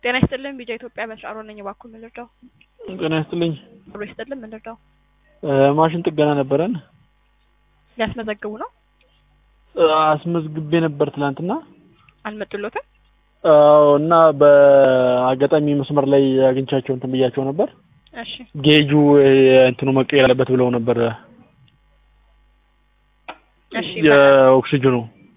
ጤና ይስጥልን ቢጃ ኢትዮጵያ በሻሮ ነኝ። እባክዎ ምን ልርዳው? ጤና ይስጥልኝ። አብሮ ይስጥልን ምን ልርዳው? ማሽን ጥገና ነበረን። ሊያስመዘግቡ ነው? አስመዝግቤ ነበር ትላንትና። አልመጡሎትም? አዎ እና በአጋጣሚ መስመር ላይ አግኝቻቸው እንትን ብያቸው ነበር። እሺ ጌጁ እንትኑ መቀየር አለበት ብለው ነበር። እሺ የኦክሲጅኑ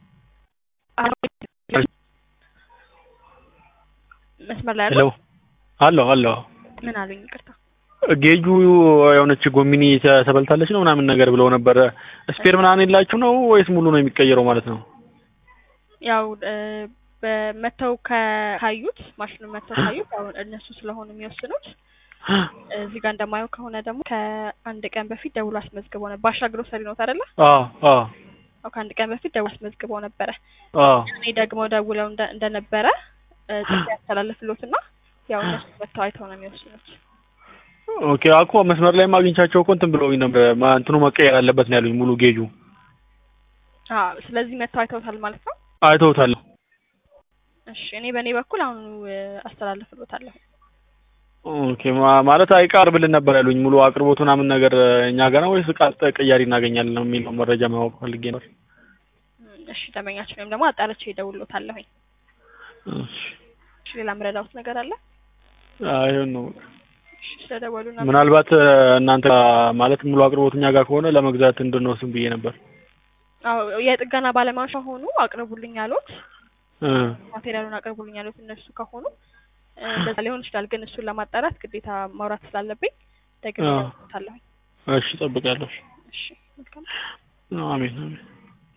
መስመር ላይ ሄሎ አሉ? አሎ አሎ ምን አሉኝ? ይቅርታ ጌጁ የሆነች ጎሚኒ ተበልታለች ነው ምናምን ነገር ብለው ነበር። ስፔር ምናምን የላችሁ ነው ወይስ ሙሉ ነው የሚቀየረው ማለት ነው? ያው በመተው ካዩት ማሽኑን መተው ካዩት ያው እነሱ ስለሆኑ የሚወስኑት እዚህ ጋር እንደማየው ከሆነ ደግሞ ከአንድ ቀን በፊት ደውሎ አስመዝግበው ነበር። ባሻ ግሮሰሪ ነው አይደለ? አዎ አዎ ያው ከአንድ ቀን በፊት ደውሎ አስመዝግበው ነበረ። አዎ እኔ ደግሞ ደውለው እንደ- እንደነበረ ጥሪ ያስተላልፍሎትና ያው እነሱ መተው አይተው ነው የሚወስኑት። ኦኬ አኮ መስመር ላይ ማግኘቻቸው እኮ እንትን ብለውኝ ነበር። ማ- እንትኑ መቀየር አለበት ነው ያሉኝ ሙሉ ጌጁ። አዎ ስለዚህ መተው አይተውታል ማለት ነው። አይተውታል። እሺ እኔ በእኔ በኩል አሁኑ አስተላልፍሎታለሁ። ኦኬ ማ- ማለት አይቀርብልን ነበር ያሉኝ ሙሉ አቅርቦት ምናምን ነገር እኛ ጋር ነው ወይስ እቃ ቀያሪ እናገኛለን ነው የሚለው መረጃ ማወቅ ፈልጌ ነበር። እሺ ደንበኛችን ወይም ደግሞ አጣርቼ እደውልሎታለሁኝ። እሺ እሺ ሌላ ምረዳውት ነገር አለ? አይሆን ነው እሺ ስለደወሉ እና ምናልባት እናንተ ማለት ሙሉ አቅርቦት እኛ ጋር ከሆነ ለመግዛት እንድንወስን ብዬ ነበር። አዎ የጥገና ባለሙያዎች ከሆኑ አቅርቡልኝ ያሉት እ ማቴሪያሉን አቅርቡልኝ ያሉት እነሱ ከሆኑ እ እንደዛ ሊሆን ይችላል። ግን እሱን ለማጣራት ግዴታ ማውራት ስላለብኝ ደግሜ አዎ። እደውልሎታለሁኝ። እሺ እጠብቃለሁ። እሺ መልካም አሜን አሜን።